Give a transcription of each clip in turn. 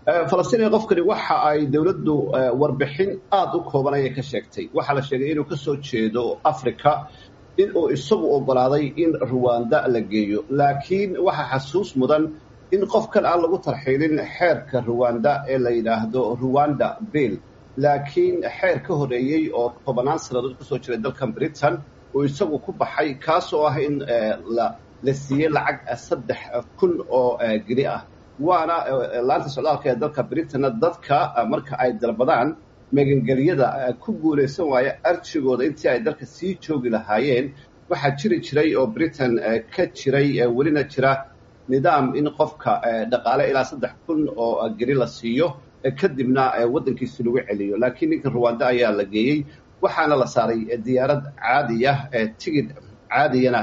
falastiin qofkani waxa ay dowladdu warbixin aada u kooban ayay ka sheegtay waxaa la sheegay inuu ka soo jeedo africa in uu isagu ogolaaday in ruwanda la geeyo laakiin waxaa xasuus mudan in qofkan aan lagu tarxiilin xeerka ruwanda ee la yidhaahdo ruwanda bill laakiin xeer ka horeeyey oo tobannaan sannadood kasoo jiray dalkan britain uu isagu ku baxay kaas oo ah in la siiyey lacag saddex kun oo geni ah waana laanta socdaalka ee dalka britanna dadka marka ay dalbadaan magangelyada ku guulaysan waaya arjigooda intii ay dalka sii joogi lahaayeen waxaa jiri jiray oo britain ka jiray welina jira nidaam in qofka dhaqaale ilaa saddex kun oo geni la siiyo kadibna waddankiisi lagu celiyo laakiin ninka ruwanda ayaa la geeyey waxaana la saaray diyaarad caadiya tigid caadiyana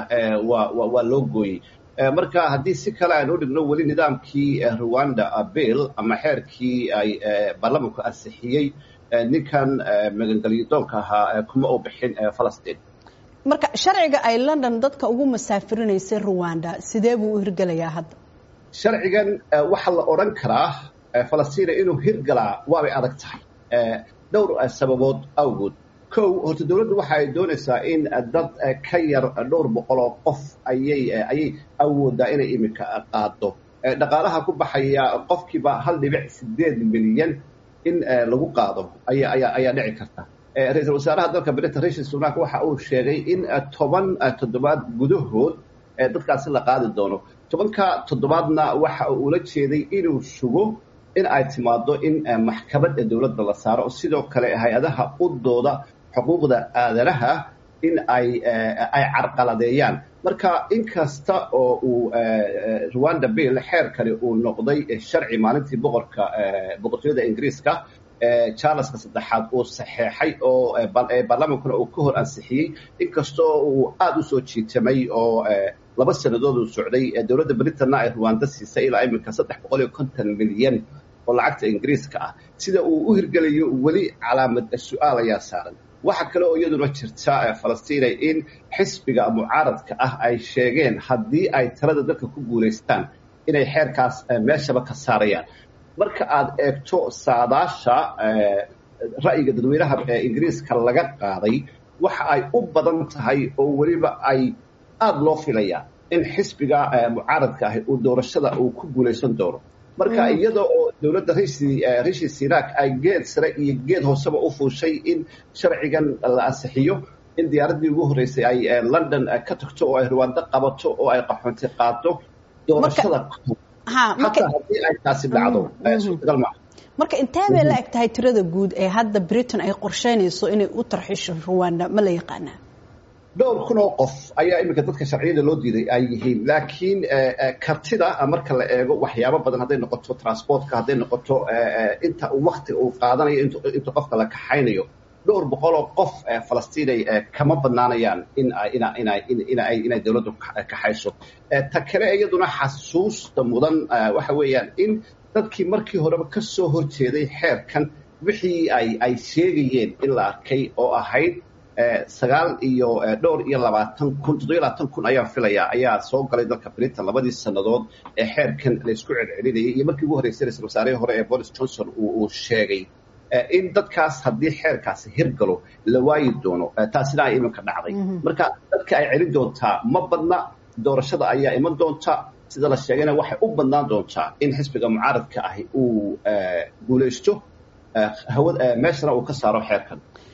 waa loo gooyey marka haddii si kale aan u dhigno weli nidaamkii ruwanda bill ama xeerkii ay baarlamanku ansixiyey ninkan magangelyadoonka ahaa kuma u bixin falastiin marka sharciga ay london dadka ugu masaafirinaysay ruwanda sidee buu u hirgelayaa hadda sharcigan waxaa la odhan karaa falastiina inuu hirgalaa waabay adag tahay dhowr sababood awgood kow horta dowladdu waxa ay doonaysaa in dad ka yar dhowr boqol oo qof ayay ayay awooddaa inay iminka qaado dhaqaalaha ku baxaya qofkiiba hal dhibic sideed milyan in lagu qaado aya ayaa ayaa dhici karta ra-iisul wasaaraha dalka britain rishi sunak waxa uu sheegay in toban toddobaad gudahood dadkaasi la qaadi doono tobanka toddobaadna waxa uu ula jeeday inuu sugo in ay timaado in maxkamad dowladda la saaro sidoo kale hay-adaha udooda xuquuqda aadanaha in ay ay carqaladeeyaan marka inkasta oo uu ruwanda bill xeerkani uu noqday sharci maalintii boqorka boqortooyada ingiriiska charleska saddexaad uu saxeexay oo baarlamaankuna uu ka hor ansixiyey inkastoo uu aada u soo jiitamay oo laba sannadood uu socday dowladda britanna ay ruwanda siisay ilaa iminka saddex boqol iyo konton milyan oo lacagta ingiriiska ah sida uu u hirgelayo weli calaamad su-aal ayaa saaran waxaa kale oo iyaduna jirta falastiina in xisbiga mucaaradka ah ay sheegeen haddii ay talada dalka ku guulaystaan inay xeerkaas meeshaba ka saarayaan marka aad eegto saadaasha ra'yiga dadweynaha ingiriiska laga qaaday waxa ay u badan tahay oo weliba ay aada loo filaya in xisbiga mucaaradka ahi uu doorashada uu ku guulaysan doono marka iyada oo dowladda rishi sinak ay geed sare iyo geed hooseba u fuushay in sharcigan la ansixiyo in diyaaraddii ugu horreysay ay london ka tagto oo ay ruwando qabato oo ay qaxoonti qaado doorashada hataa haddii ay taasi dhacdo suurtagal maaha marka intee bay la eg tahay tirada guud ee hadda britain ay qorsheynayso inay u tarxisho ruwanda ma la yaqaanaa dhowr kun oo qof ayaa iminka dadka sharciyada loo diiday ay yihiin laakiin kartida marka la eego waxyaabo badan hadday noqoto transportka hadday noqoto inta wakti uu qaadanayo inta qofka la kaxaynayo dhowr boqol oo qof falastiinay kama badnaanayaan in inay dowladdu kaxayso ta kale iyaduna xasuusta mudan waxa weeyaan in dadkii markii horeba ka soo horjeeday xeerkan wixii ay ay sheegayeen in la arkay oo ahayd sagaal iyo dhowr iyo labaatan kun toddobiyo labaatan kun ayaan filayaa ayaa soo galay dalka britain labadii sannadood ee xeerkan laysku celcelinayay iyo markii ugu horreysay ra-isul wasaarihii hore ee boris johnson uu sheegay in dadkaas haddii xeerkaasi hirgalo la waayi doono taasina ay iminka dhacday marka dadka ay celin doontaa ma badna doorashada ayaa iman doonta sida la sheegayna waxay u badnaan doontaa in xisbiga mucaaradka ahi uu guulaysto meeshana uu ka saaro xeerkan